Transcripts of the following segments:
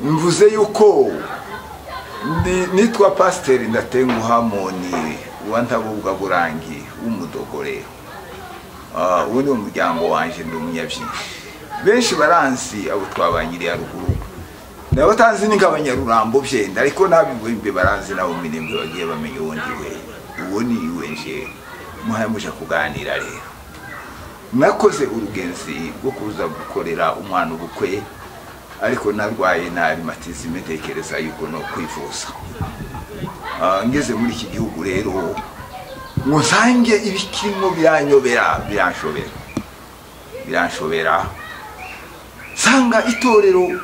mvuze yuko ndi- nitwa pasiteri ndatenguha moni wa ntabubwa burangi w'umudogore Ah, uwo ni umuryango wanjye ndi umunyabyinnyi benshi baranzi abo twabanyiriye haruguru nabo tanzi ni nk'abanyarurambo byenda ariko n'abibumbe baranzi nabo mirembe bagiye bamenya uwo ndi we uwo ni iwe nje muhaye muje kuganira rero nakoze urugenzi rwo kuza gukorera umwana ubukwe ariko narwaye nabi matizime ntekereza yuko no kwivuza Ah, ngeze muri iki gihugu rero ngo nsange ibikirimo biranyobera biranshobera biranshobera nsanga itorero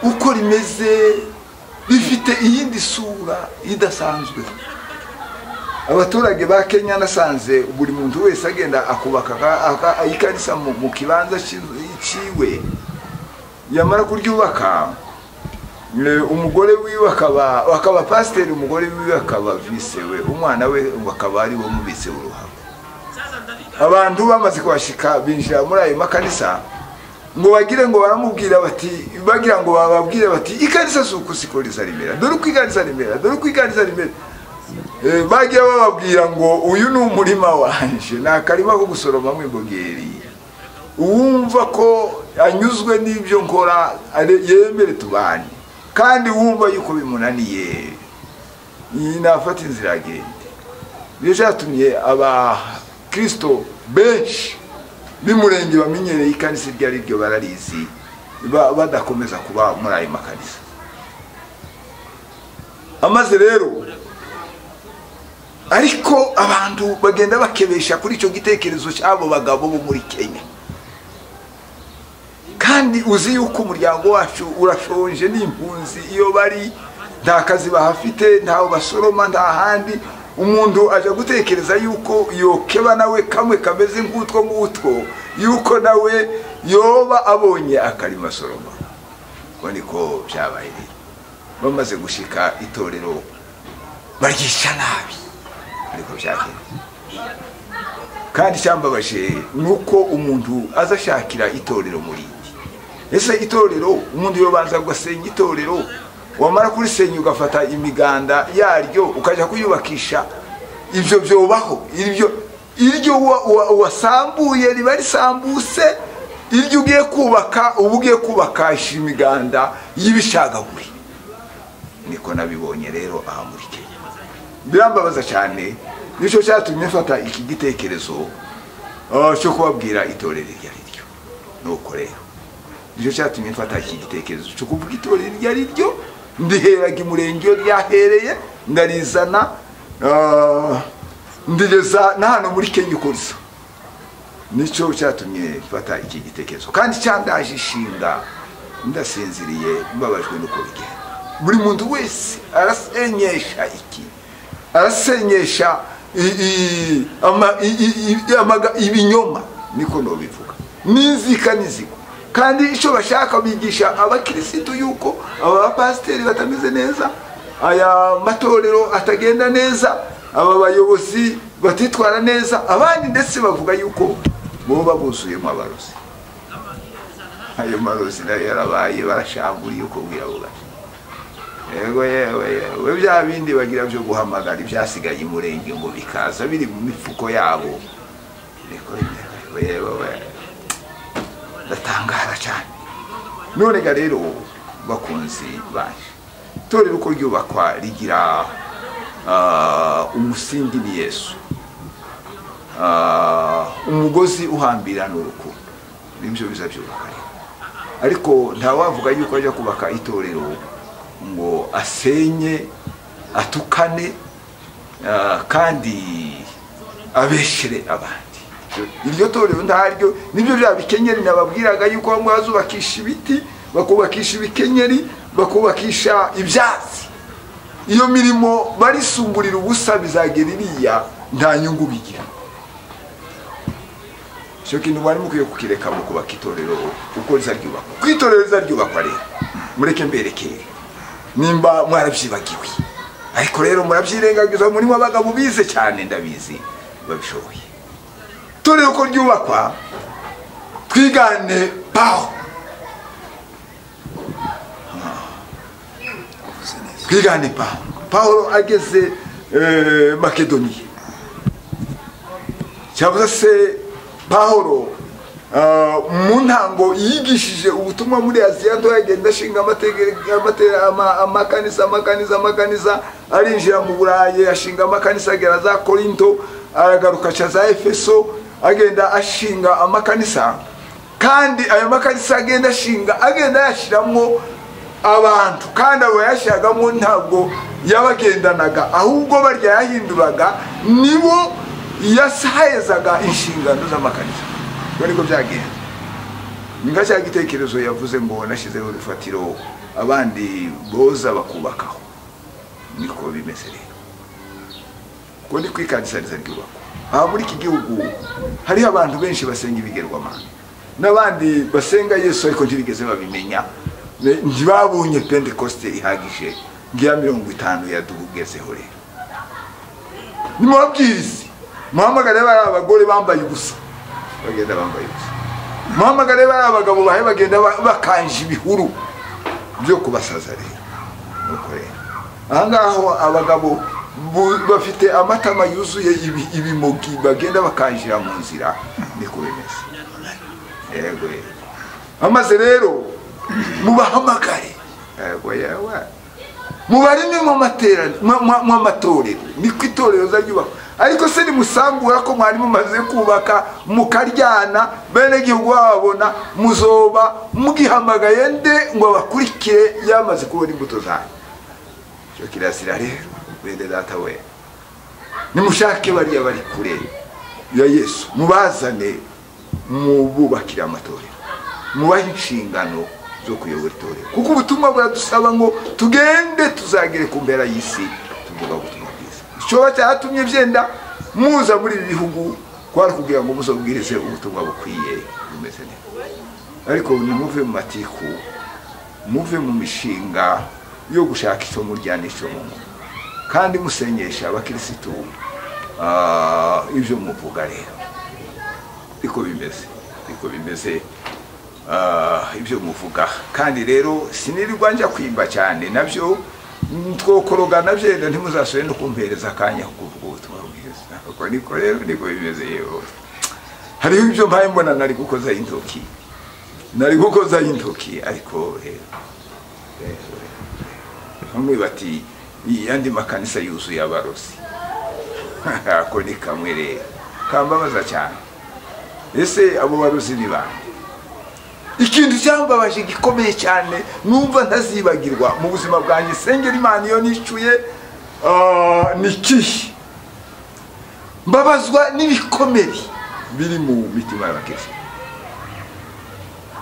uko rimeze rifite iyindi sura idasanzwe abaturage ba kenya nasanze buri muntu wese agenda akubaka aka- aka- ikarisa mu mu kibanza cy'inzu- cyiwe yamara kuryubaka eh, umugore wiwe akaba akaba pasiteri umugore wiwe akaba vise we umwana we akaba ari we mubitse uruhago abantu bamaze kuhashika binjira muri ayo makanisa ngo bagire ngo baramubwira bati bagira ngo bababwire bati ikanisa si uku siko rizarimera dore uko ikanisa rimera dore uko ikanisa rimera Eh, bajya bababwira ngo uyu ni umurima wanje ni akarima ko gusoromamo ibogeri uwumva ko anyuzwe n'ibyo nkora are- yemere tubane kandi wumva yuko bimunaniye iyi nafata inzira agende ibyo byatumye abakirisito benshi b'umurenge bamenyereye ikanisa iryo ari ryo bararizi ba- badakomeza kuba muri ayo makanisa amaze rero ariko abantu bagenda bakebesha kuri icyo gitekerezo cy'abo bagabo bo muri kenya kandi uzi yuko umuryango wacu urashonje n'impunzi iyo bari nta kazi bahafite ntawe basoroma nta handi umuntu ajya gutekereza yuko yokeba nawe kamwe kameze nk'utwo ngutwo yuko nawe yoba abonye akarima asoroma ubwo niko byabaye rero bamaze gushika itorero baryica nabi ariko byagenda kandi icyambabaje ni uko umuntu aza ashakira itorero muri iki ese itorero umuntu yobanza ugasenya itorero wamara kurisenya ugafata imiganda yaryo ukajya kuyubakisha ibyo byobaho iryo iryo wa- wa- wasambuye riba risambutse iryo ugiye kubaka uba ugiye kubakisha imiganda y'ibishagaguri niko nabibonye rero aha muri kenya birambabaza cyane nicyo cyatumye mfata iki gitekerezo ah, cyo kubabwira itorero iryo ari ryo nuko rero nicyo cyatumye mfata iki gitekerezo cyo kuvuga itorero iryo ari ryo ndiheraga imurenge iyo ryahereye ndarizana ah, ndigeza na hano muri kenya uko risa nicyo cyatumye mfata iki gitekerezo kandi cyandaje ishinga ndasinziriye mbabajwe n'uko bigenda buri muntu wese arasenyesha iki arasenyesha i- i- ama- i- i- i- amaga- ibinyoma niko nobivuga n'inzika n'inzigo kandi icyo bashaka bigisha abakirisitu yuko aba bapasiteri batameze neza aya matorero atagenda neza aba bayobozi batitwara neza abandi ndetse bavuga yuko boba buzuyemo abarozi ayo marozi nayo yarabaye barashanguriye uko bwirabura yego yewe yewe bya bindi bagira byo guhamagara ibyasigaye umurenge ngo bikaza biri mu mifuko yabo niko yewe yewe ndatangara cyane none ga rero bakunzi banjye itorero uko ryubakwa rigira ah, umusingi ni yesu Ah, umugozi uhambira ni urukundo nibyo biza byubaka rero ariko ntawavuga yuko ajya kubaka itorero ngo asenye atukane ah, kandi abeshere abandi iryo torero ntaryo nibyo bya bikenyeri nababwiraga yuko bamwe bazubakisha ibiti bakubakisha ibikenyeri bakubakisha ibyatsi iyo mirimo barisumburira ubusa bizagera iriya nta nyungu bigira icyo kintu mwari mukwiye kukireka mu kubaka itorero uko riza ryubakwa ku itorero riza ryubakwa rero mureke mberekere nimba mwarabyibagiwe ariko rero murabyirengagiza murimo abagabo bize cyane ndabizi babishoboye itorero uko ryubakwa twigane paho Mwakoze neza twigane pawulo pawulo ageze eh, makedoniya cyavuze se pawulo ah, mu ntango yigishije ubutumwa muri aziya nto yagenda ashinga amatege- amate- ama- amakanisa amakanisa amakanisa arinjira mu burayi ashinga amakanisa agera za korinto aragaruka aca za efeso agenda ashinga amakanisa kandi ayo makanisa agenda ashinga agenda yashyiramo abantu kandi abo yashyiragamo ntabwo yabagendanaga ahubwo barya yahinduraga nibo yasahezaga inshingano z'amakanisa ibyo niko byagenda ni nka cya gitekerezo yavuze ngo nashyizeho urufatiro abandi boza bakubakaho niko bimeze rero uko ni kwikanisariza ryubakwa aha muri iki gihugu hariho abantu benshi basenga ibigerwamana n'abandi basenga yesu ariko ntibigeze babimenya Ne- ntibabonye pentekoste ihagije ngiya mirongo itanu yadugezeho rero nimubabwirize muhamagare bari abagore bambaye ubusa bagenda bambaye ubusa muhamagare bari abagabo bahe bagenda ba- bakanje ibihuru byo kubasaza rero nuko rero ahangaho abagabo bu- bafite amatama yuzuye ibi- ibimogi bagenda bakanjira mu nzira niko bimeze yego yego amaze rero mubahamagare yego yewe mubarime mu matera- mu- mu- mu matorero niko itorero ryubakwa ariko se nimusambura ko mwari mumaze kubaka mukaryana benegihugu bababona muzoba mugihamagaye nde ngo abakurikire yamaze kubona imbuto zanyu icyo kirazira rero bene data we nimushake bariya bari kure ya yesu mubazane mububakire amatorero mubahe inshingano zo kuyobora itorero kuko ubutumwa buradusaba ngo tugende tuzagere ku mpera y'isi tuvuga ubutumwa bwiza icyoba cyatumye byenda muza muri ibi bihugu kwari kugira ngo muzabwirize ubutumwa bukwiye bumeze neza ariko nimuve mu matiku muve mu mishinga yo gushaka icyo murya n'icyo munywa kandi musenyesha abakirisitu ah, ibyo muvuga rero niko bimeze niko bimeze Ah, ibyo muvuga kandi rero sinirirwa njya kwimba cyane nabyo mm, twokorogana byenda ntimuzasubire no kumpereza akanya ko kuvuga ubutumwa bwiza uko niko rero niko bimeze yewe hariho ibyo mpaye mbona nari gukoza intoki nari gukoza intoki ariko rero rero, rero. bamwe bati "Iyi yandi makanisa yuzuye abarozi ako ni kamwe rero kambabaza cyane ese abo barozi ni bande ikintu cyambabaje gikomeye cyane numva ntazibagirwa mu buzima bwanjye sengera imana iyo nishyuye ni ikihe mbabazwa n'ibikomere biri mu mitima y'abakirisitu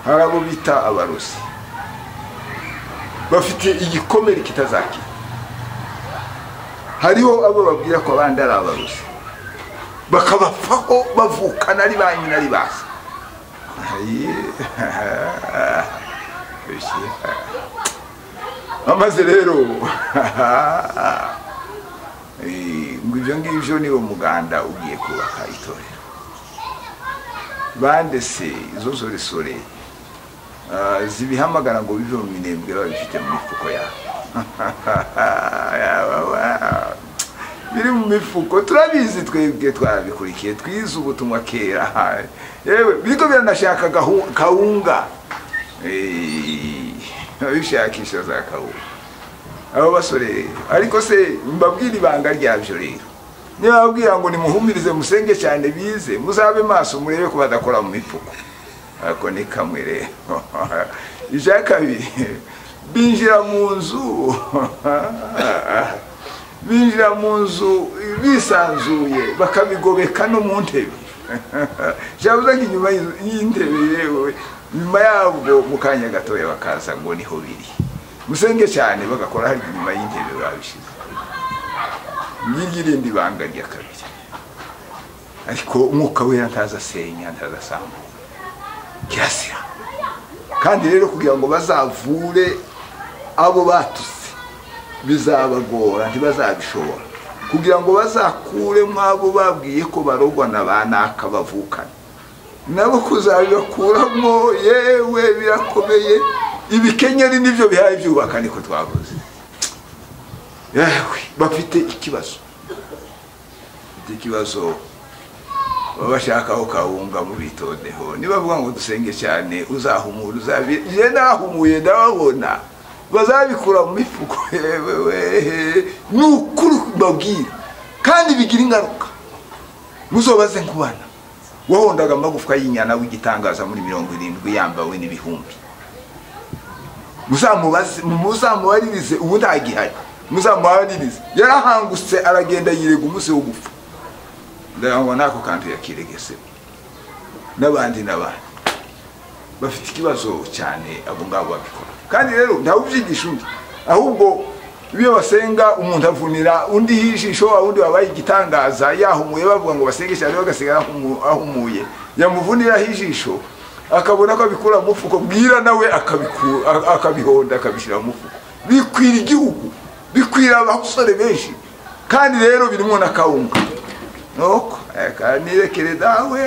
hari abo bita abarozi bafite igikomere kitazakira hariho abo babwira ko abandi ari abarozi bakabapfaho bavukana ari ba nyina ari baza Ayi. amaze rero Eh, ngo ibyo ngibyo niwo muganda ugiye kubaka itorero bande se izo nsoresore ah, zibihamagara ngo bive mu minembwe babifite mu mifuko yabo Yababa. biri mu mifuko turabizi twebwe twarabikurikiye twize ubutumwa kera yewe biriko biranashaka gahu- kawunga Eh, babishakisha za kawunga abo basore ariko se mbabwira ibanga ryabyo rero niba babwira ngo nimuhumirize musenge cyane bize muzabe maso murebe ko badakora mu mifuko ako ni kamwe rero icya kabiri binjira mu nzu binjira mu nzu bisanzuye bakabigobeka no mu ntebe byabuze nk'inyuma y'inzu- y'intebe yewe nyuma yabwo mu kanya gatoya bakaza ngo niho biri musenge cyane bagakora hari inyuma y'intebe babishyize ngiryo irindi banga rya kabiri ariko umwuka wera ntaza asenya ntaza asambura kirasira kandi rero kugira ngo bazavure abo batutse bizabagora ntibazabishobora kugira ngo bazakure abo babwiye ko barogwa na ba naka bavukana nabo kuzabibakuramo yewe birakomeye ibikenyeri nibyo bihaye byubaka niko twavuze yewe bafite ikibazo bafite ikibazo baba bashaka aho kawunga mu bitondeho nibavuga ngo dusenge cyane uzahumura uzabire njye nahumuye ndababona bazabikura mu mifuko yewe ni ukuri mbabwira kandi bigira ingaruka muzobaze nkubana wahondaga amagufwa y'inyana w'igitangaza muri mirongo irindwi yambawe n'ibihumbi muzamubaze muzamubaririze ubu ntagihari muzamubaririze yarahangutse aragenda yirega umunsi wo gupfa ndayanwa n'ako kantu yakiregese n'abandi n'abandi bafite ikibazo cyane abo ngabo babikora kandi rero ntawubyigisha undi ahubwo iyo basenga umuntu avunira undi ijisho undi wabaye igitangaza yahumuye bavuga ngo basenge cyane bagasigara ahumuye yamuvuniraho ijisho akabona ko abikura mu mufuko bwira nawe akabihonda akabishyira mu mufuko bikwira igihugu bikwira abasore benshi kandi rero birimo na kawunga nuko nirekere dawe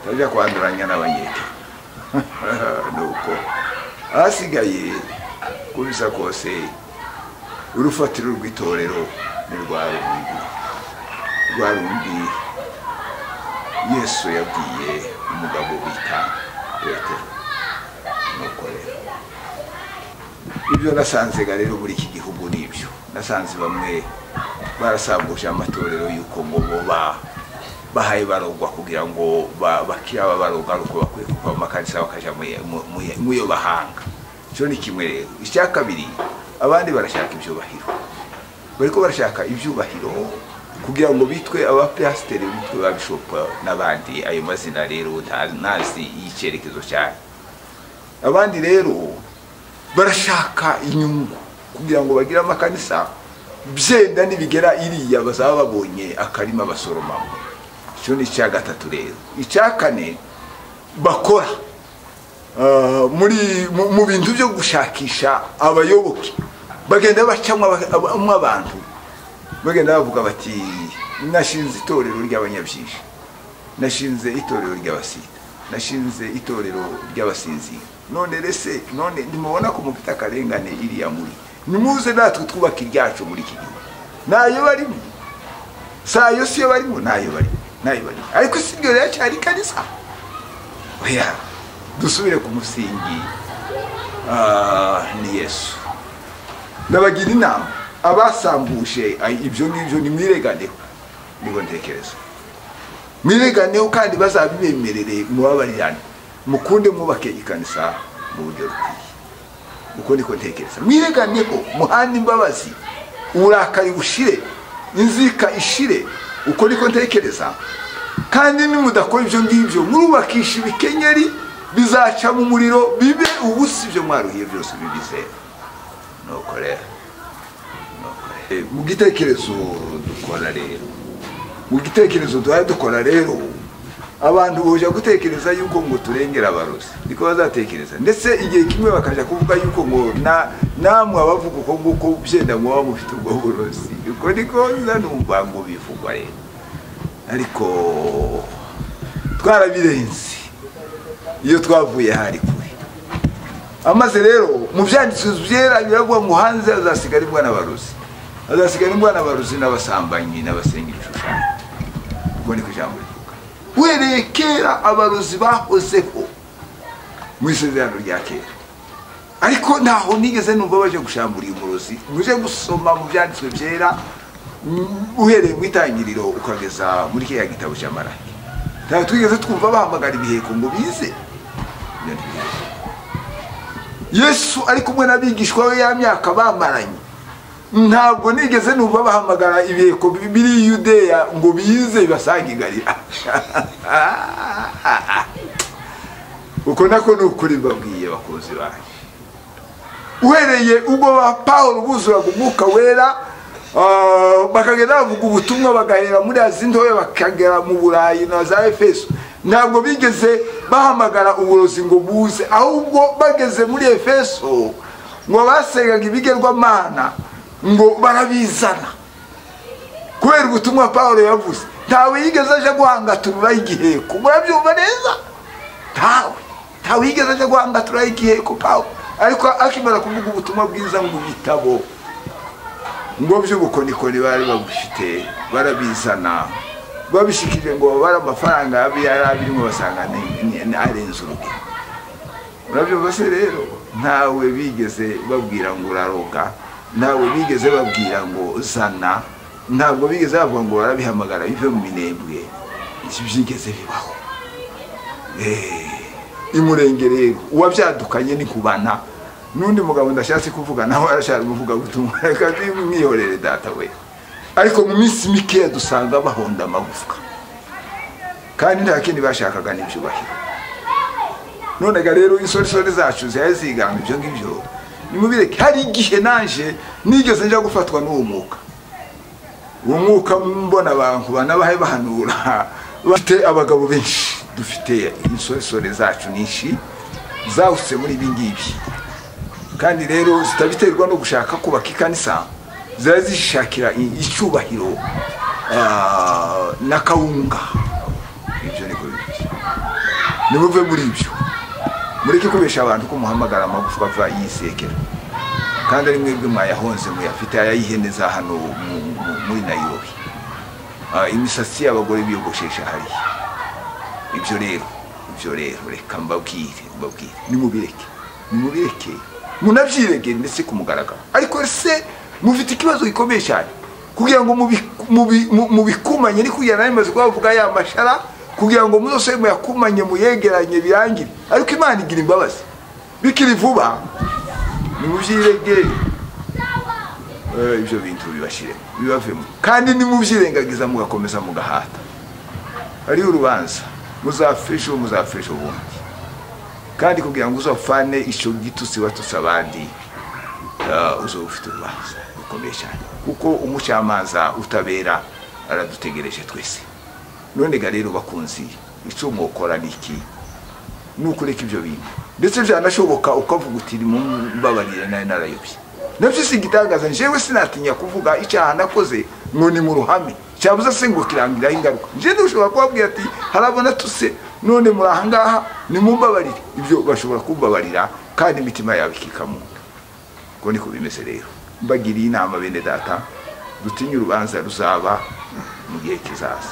utajya kwanduranya n'abanyeke nuko ahasigaye uko bisa kose urufatiro rw'itorero ni rwa rundi rwa rundi yesu yabwiye umugabo bita petero nuko rero ibyo nasanzega rero muri iki gihugu ni ibyo nasanze bamwe barasambuje amatorero y'uko ngo bo bahaye barogwa kugira ngo bakire aba barogwa ari uko bakwiye kuva mu makanisa bakajya mu yo bahanga icyo ni kimwe rero icya kabiri abandi barashaka ibyubahiro bariko barashaka ibyubahiro kugira ngo bitwe abapasiteri bitwe ba bishopu n'abandi ayo mazina rero ntazi y'icyerekezo cyane abandi rero barashaka inyungu kugira ngo bagire amakanisa byenda nibigera iriya bazaba babonye akarima basoromamo icyo ni icya gatatu rero icya kane bakora muri mu bintu byo gushakisha abayoboke bagenda bacamo abantu bagenda bavuga bati nashinze itorero ry'abanyabyinshi nashinze itorero ry'abasida nashinze itorero ry'abasinzi none rese none nimubona ko mufite akarengane iriya muri nimuze natwe twubaka iryacu muri iki gihugu ntayo barimo sayo siyo barimo ntayo barimo ntayo barimo ariko si ryo riracyari kanisa oya dusubire ku musingi ni yesu ndabagira inama abasambuje ibyo ngibyo nimwireganeho nibo ntekereza mwireganeho kandi bazabibemerere mubabarirane mukunde mwubake ikanisa mu buryo bukwiye uko niko ntekereza mwireganeho muhanda imbabazi uburakari bushire inzika ishire uko niko ntekereza kandi nimudakora ibyo ngibyo murubakisha ibikenyeri bizaca mu muriro bibe ubusa ibyo mwaruhiye byose bibizera nuko rero mu gitekerezo dukora rero mu gitekerezo duhaye dukora rero abantu bujya gutekereza yuko ngo turengera abarozi niko bazatekereza ndetse igihe kimwe bakajya kuvuga yuko ngo namwe abavuga uko nguko byenda muba mufite ubwo burozi uko niko numva ngo bivugwa rero ariko twarabirenze iyo twavuye hari kure amaze rero mu byanditsi byera biravuga ngo hanze azasigara imbwa n'abarozi azasigara imbwa n'abarozi n'abasambanyi n'abasenga ibishushanyo ubwo niko ijambo rivuga wereye kera abarozi bahozeho mu isezerano rya kera ariko ntaho nigeze numva baje gushambura umurozi muje gusoma mu byanditswe byera uhereye mu itangiriro ukageza muri kiriya gitabo cy'amarake ntabwo twigeze twumva bahamagara ibiheko ngo bize yesu ari kumwe n'abigishwa we ya myaka bamaranye ntabwo nigeze numva bahamagara ibiheko biri yudeya ngo bize bibasange igarira uko nako ni ukuri babwiye bakozi banyu uhereye ubwo ba paul buzuraga umwuka wera bakagenda bavuga ubutumwa bagahera muri azindowe bakagera mu burayi na za efeso ntabwo bigeze bahamagara uburozi ngo buze ahubwo bageze muri efeso ngo basengaga ibigerwamana ngo barabizana kubera ubutumwa paul yavuze ntawe yigeze aje guhangatururaho igiheko murabyumva neza ntawe ntawe yigeze aje guhangatururaho igiheko paul ariko akimara kuvuga ubutumwa bwiza mu bitabo ngo by'ubukorikori bari babufite barabizana babishikije ngo babare amafaranga yari abirimo basanga ni- ni- ni arenze urugero urabyumva se rero ntawe bigeze babwira ngo uraroga ntawe bigeze babwira ngo zana ntabwo bigeze bavuga ngo barabihamagara bive mu minembwe iki byigeze bibaho Eh, imurenge rero uwabyadukanye ni kubana n'undi mugabo ndashatse kuvuga nawe arashaka umuvuga gutumwa reka mwihorere data we ariko mu minsi mikeya dusanga bahonda amagufwa kandi nta kindi bashakaga n'ibyubahiro nonega rero insoresore zacu zari ziganga ibyo ngibyo nimubireke hari igihe naje nigeze njya gufatwa n'uwo mwuka uwo mwuka mbona abantu banabahe bahanura bafite abagabo benshi dufite insoresore zacu nyinshi zahusitse muri ibi ngibi kandi rero zitabiterwa no gushaka kubaka ikanisa ziba zishakira i- icyubahiro ah, n'akawunga ibyo niko bimeze nimuve muri ibyo mureke kubesha abantu ko muhamagara amagufwa ava yisekera kandi ari mwebwe mwayahonze muyafite ay'ihene za hano mu- mu- muri nayirobi Ah, imisatsi y'abagore biyogoshesha hariya ibyo rero ibyo rero reka mbabwire mbabwire nimubireke nimubireke munabyiregere ndetse ku mugaragaro ariko se mufite ikibazo gikomeye cyane kugira ngo mubi- mubi- mu- mubikumanye ni kugira nari maze kubavuga ya mashara kugira ngo muzose muyakumanye muyegeranye birangire ariko imana igira imbabazi bikiri vuba nimubyiregere Eh, ibyo bintu bibashiremo bibavemo kandi nimubyirengagiza mugakomeza mugahata hariho urubanza muzafishe uwo muzafishe ubundi kandi kugira ngo uzafane icyo gitutsi watutse abandi ah, uzoba ufite urubanza rukomeye cyane kuko umucamanza utabera aradutegereje twese none ga rero bakunzi icyo mwokora ni iki ni ukureka ibyo bintu ndetse byanashoboka ukavuga uti mumbabarire nayo narayobye nabyo si igitangaza njyewe sinatinya kuvuga icyaha nakoze ngo ni mu ruhame cyabuze se ngo kirangiraho ingaruka njyewe ushobora kubabwira ati harabona tuse none muri aha ngaha nimumbabarire ibyo bashobora kumbabarira kandi imitima yawe ikikamunda ngo niko bimeze rero mbagiriye inama bene data dutinye urubanza ruzaba mu gihe kizaza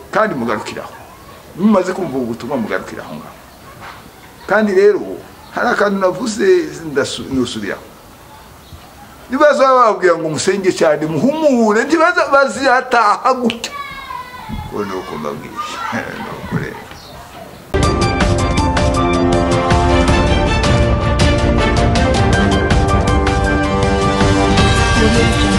kandi mugarukiraho mumaze kumva ubu butumwa mugarukiraho ngaho kandi rero hari akantu navuze ndasu- nusubiraho ntibaza baba bababwira ngo musenge cyane muhumure ntibaza bazataha gutya ko ni uko mbabwiye ni uko rero Revolution.